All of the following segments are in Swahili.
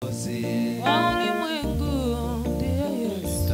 wa ulimwengu ndiye Yesu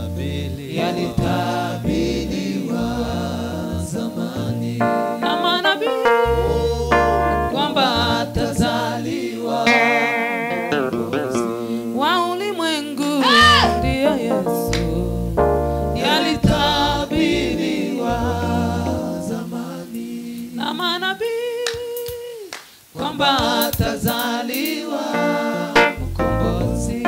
yalitabiriwa zamani na manabii kwamba atazaliwa wa ulimwengu ndiye Yesu yalitabiriwa zamani na manabii kwamba atazaliwa mkombozi.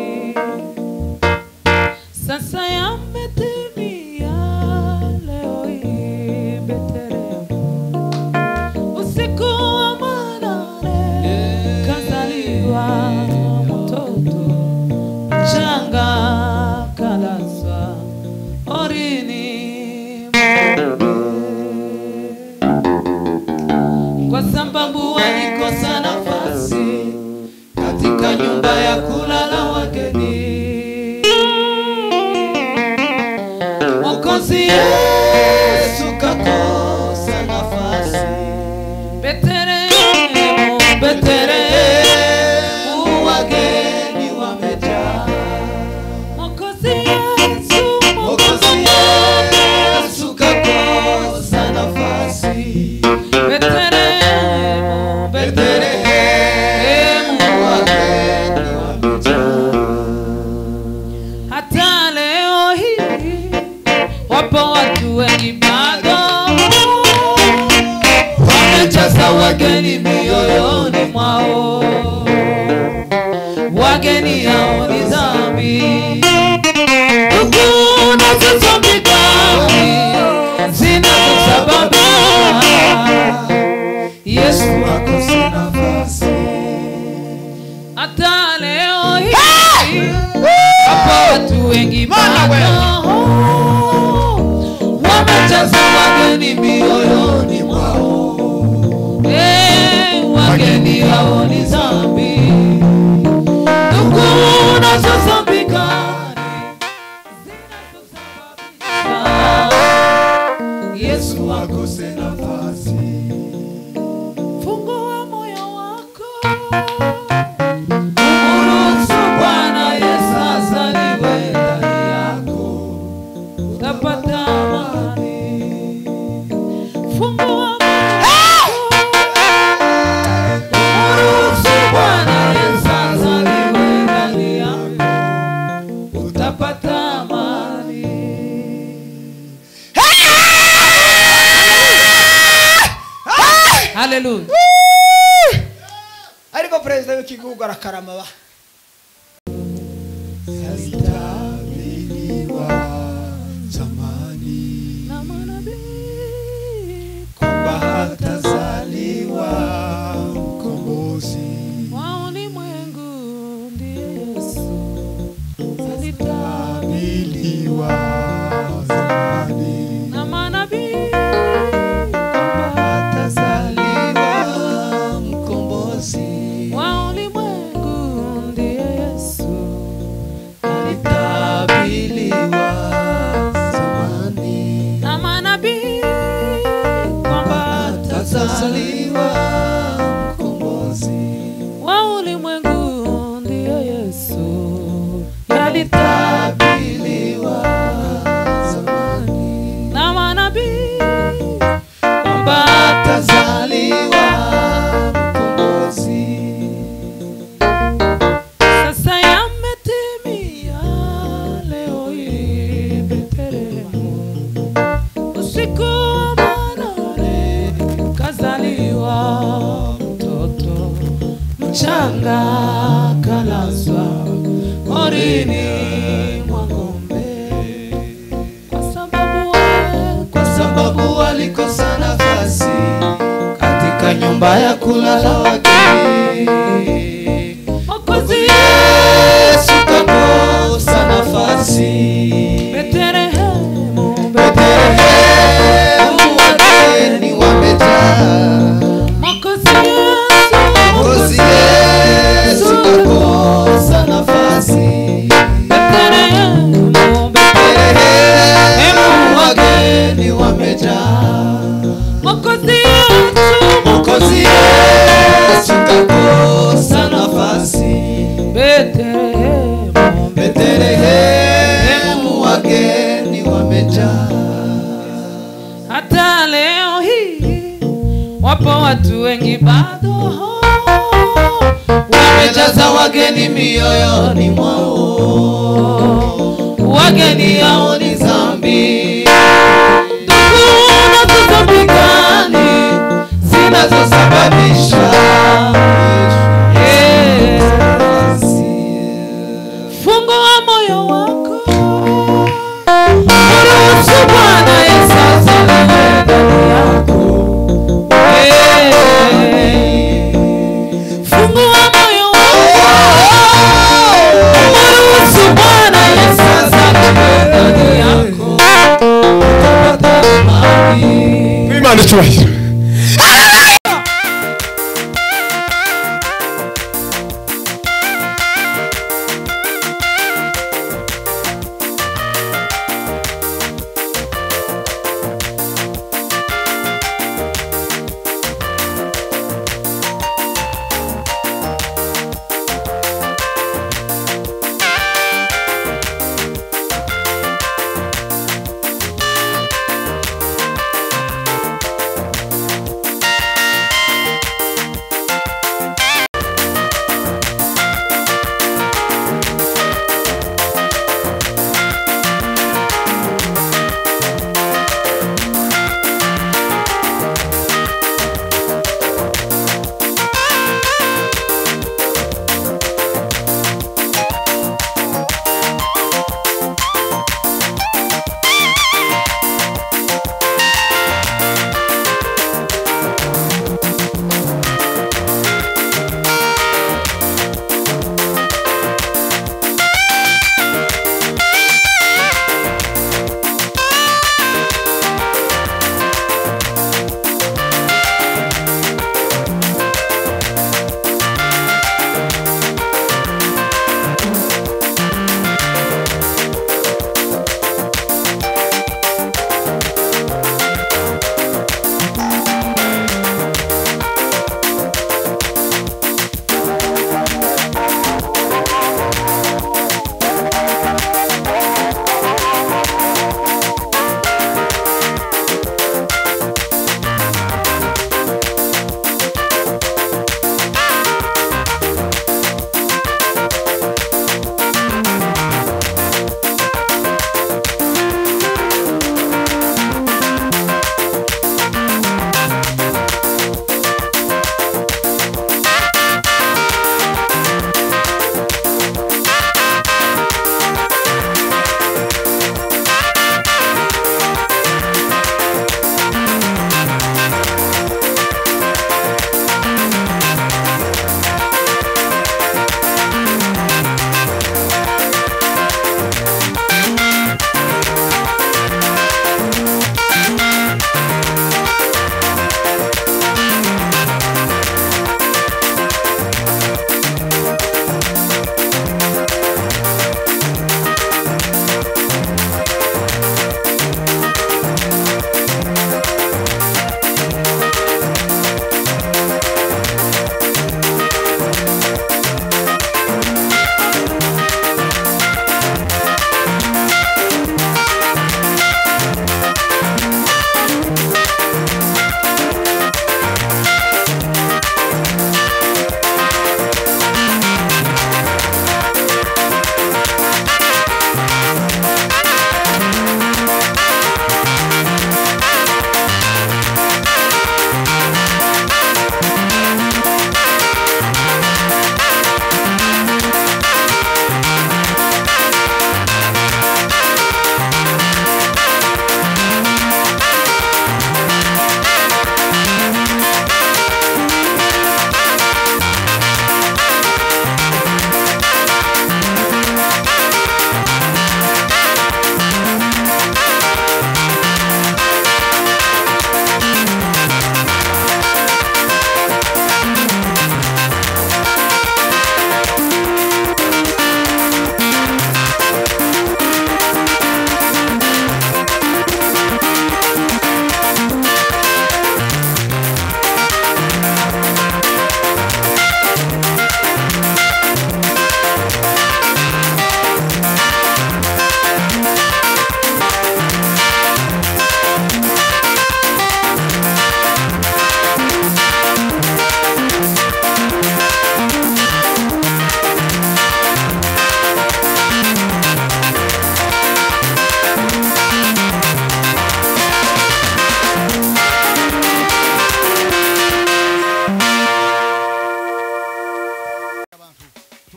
Sasa yametimia leo hii Betlehemu, usiku wa manane kazaliwa mtoto mchanga, kalazwa orini kwa sababu walikosa nafasi katika nyumba ya kulala wageni. Mwokozi Yesu kakosa nafasi. Betlehemu, Betlehemu, wageni wamejaa. Mwokozi Yesu, Mwokozi Yesu kakosa nafasi Betlehemu, Betlehemu, wageni wamejaa hata leo hii wapo watu wengi bado wamejaza wageni mioyoni mwao. Wageni hao ni dhambi, ndugu nazo ni dhambi zinazosababisha Yesu akose nafasi hata leo hii hapo watu wengi bado wamejaza wageni mioyoni mwao. Eh, wageni hao ni dhambi, ndugu unazozambika Yesu akose nafasi fungua moyo wako Uruhusu Bwana Yesu azaliwe ndani yako, utapata amani. Fungua moyo wako. Uruhusu Bwana Yesu azaliwe ndani yako, utapata amani. Haleluya. ariko perezida w'igihugu arakarama ba yalitabiriwa zamani Na manabii kwamba hatazaliwa mkombozi wa ulimwengu ndiye Yesu alita tabiriwa zamani na manabii kwamba atazaliwa mkombozi wa ulimwengu ndiye Yesu alitabiliwa zamani na manabii kwamba atazaliwa mkombozi wa ulimwengu ndiye Yesu yalita abiliwa zamani na manabii kwamba atazaliwa mkombozi Sasa yametimia leo hii Betlehemu, usiku wa manane kazaliwa mtoto mchanga, kalazwa porini mwa ng'ombe, kwa sababu kwa sababu walikosa nafasi katika nyumba ya kulala wageni Mwokozi Yesu kakosa nafasi Betlehemu, Betlehemu wageni wamejaa Mwokozi Yesu, Mwokozi Yesu kakosa nafasi Betlehemu, Betlehemu wageni wamejaa Mwokozi Yesu, Mwokozi Yesu kakosa Betlehemu, Betlehemu wageni wamejaa. hata leo hii wapo watu wengi bado Wamejaza wageni mioyoni mwao, wageni hao hao ni dhambi Hakuna dhambi gani zinazosababisha Eh, fungua moyo wako ruhusu Bwana Yesu azaliwe ndani yako Eh, fungua moyo wako ruhusu Bwana Yesu azaliwe ndani yako Imana icyubahiro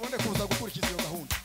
tubone kuza gukurikiza iyo gahunda